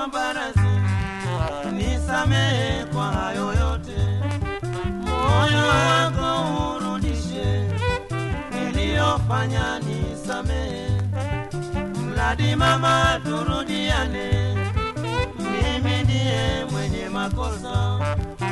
nakuomba radhi, nisamehe kwa hayo yote, moyo wako urudishe, niliyofanya nisamehe, mradi mama turudiane, mimi ndiye mwenye makosa.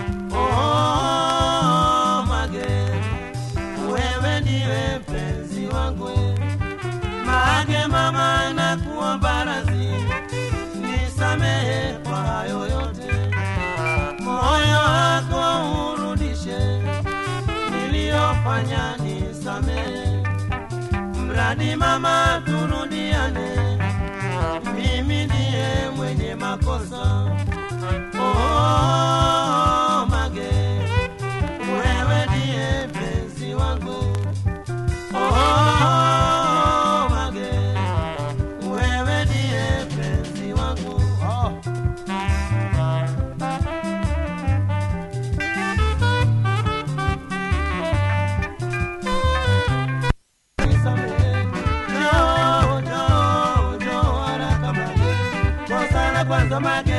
Oh, Mage, wewe ndiwe mpenzi wangu Mage mama, nakuomba radhi, nisamehe kwa hayo yote, moyo wako urudishe, niliyofanya nisamehe, mradi mama turudiane, mimi ndiye mwenye makosa. Oh, Mage, wewe ndiye mpenzi wangu. Oh, Mage, wewe ndiye mpenzi wangu. Oh. Nisamehe. Njoo, njoo, njoo haraka Mage. Kosa la kwanza Mage